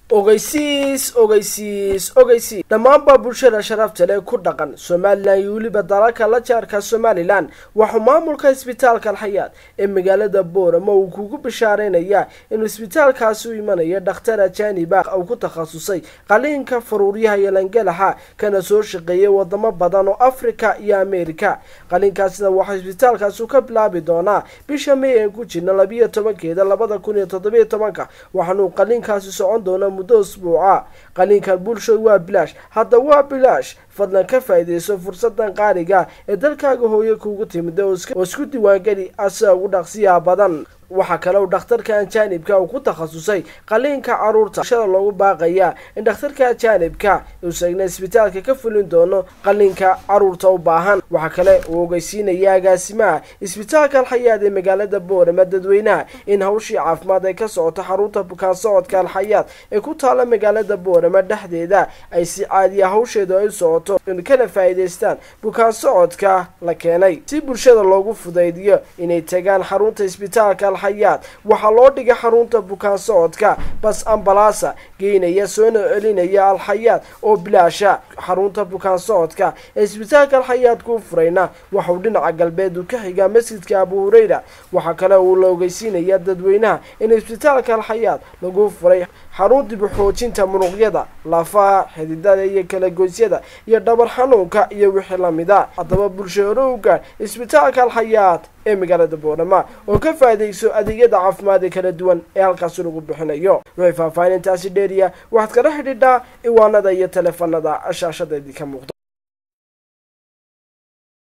ogeysiis ogeysiis ogeysiis dhammaanba bulshada sharafta leh ku dhaqan somalilan iyo weliba dalalka la jaarka somalilan waxuu maamulka isbitaalka alxayaad ee magaalada boorama uu kugu bishaareynaya inuu isbitaalkaasi u imanayo dhakhtar ajaaniba uu ku takhasusay qaliinka faruuryaha iyo langalaxa kana soo shaqeeyay wadamo badan oo africa iyo america qaliinkaasina waxaa isbitaalkaasi ka bilaabi doonaa bisha may aan ku jirna labiyo tobankeeda labada kun iyo toddobiyo tobanka waxaanuu qaliinkaasi socon doonaa muddo usbuuca qaliinkan bulsho waa bilaash hadda waa bilaash fadlan ka faa'iidayso fursadan qaaliga ee dalkaaga hooye kuugu timida oo isku diiwaangeli asia ugu dhaqsiyaha badan waxaa kale uu dhakhtarka ajaanibka uu ku takhasusay qaliinka caruurta shada loogu baaqaya in dhakhtarka ajaanibka uusagna isbitaalka ka fulin doono qaliinka caruurta u baahan waxaa kale uu ogeysiinaya agaasimaha isbitaalka alxayaad ee magaalada boorama dadweynaha in hawshii caafimaad ay ka socoto xarunta bukaan socodka alxayaad ee ku taala magaalada boorama dhexdeeda ay si caadiya hawsheedu ay u socoto in kana faa'iidaystaan bukaan socodka la keenay si bulshada loogu fudaydiyo inay tagaan xarunta isbitaalka xayaad waxaa loo dhigay xarunta bukaan socodka bas ambalaasa geynaya soona celinaya alxayaad oo bilaasha xarunta bukaan socodka ee isbitaalka alxayaad kuu furayna waxauu dhinaca galbeed uu ka xigaa masjidka abu hureyra waxaa kale uu la ogeysiinaya dadweynaha in isbitaalka alxayaad lagu furay xarun dib u xoojinta muruqyada lafaha xididada iyo kalagoysyada iyo dhabar xanuunka iyo wixii lamida haddaba bulsho hore u gaadh isbitaalka alxayaad ee magaalada boorama oo ka faa'iidayso adeegyada caafimaad ee kala duwan ee halkaasi lagu bixinayo wixii faahfaahinintaasi dheeriya waxaad kala xidhiidhaa iwaanada iyo taleefanada shaashadeedii ka muuqda